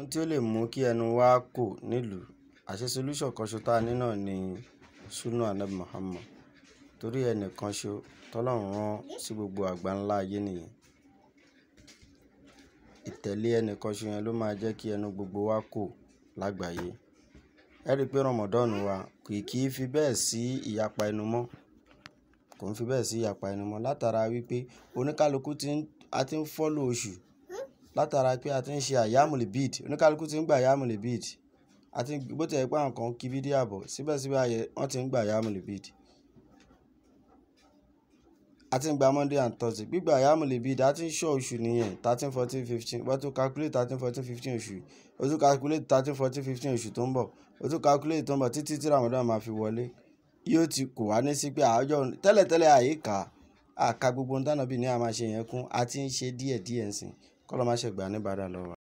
ohun tí ó lè mú kí ẹnu wa kò nílùú àṣẹ solution kan ṣo tá a ní náà ni sunna anabi muhammad torí ẹnìkan ṣo tọ́lọ́run rán sí gbogbo àgbáńlá ayé nìyẹn ìtẹ̀lé ẹnìkan ṣo yẹn ló máa jẹ́ kí ẹnu gbogbo wa kò lágbàáyé ẹ rí i pé ramadan wa kì kì í fi bẹ́ẹ̀ sí ìyapa ẹnu mọ́ kò ń fi bẹ́ẹ̀ sí ìyapa ẹnu mọ́ látara wípé oníkálukú ti ń a ti ń fọ́lò oṣù látara pé a ti ń ṣe àyámùlì bid oníkálukú ti ń gbà àyámùlì bid àti bó ti yẹ pé àwọn kan kí fídíò àbọ̀ síbẹ̀síbẹ̀ ayẹ wọ́n ti ń gbà àyámùlì bid a ti ń gba monday and thursday gbígbà àyámùlì bid a ti ń ṣọ́ oṣù nìyẹn thirteen fourteen fifteen wọ́n tún calculate thirteen fourteen fifteen oṣù o tún calculate thirteen fourteen fifteen oṣù tó ń bọ̀ o tún calculate tó ń bọ̀ títí tí ramadan máa fi wọlé yóò ti kò wá ní sí pé àjọ tẹ́lẹ̀tẹ́lẹ̀ àyíká àka gbogbo ohun tánà bí ní a máa ṣe yẹn kún a ti ń ṣe díẹ̀díẹ̀ ń sìn kọ́ ló má ṣe gbà ní bàdà lọ́wọ́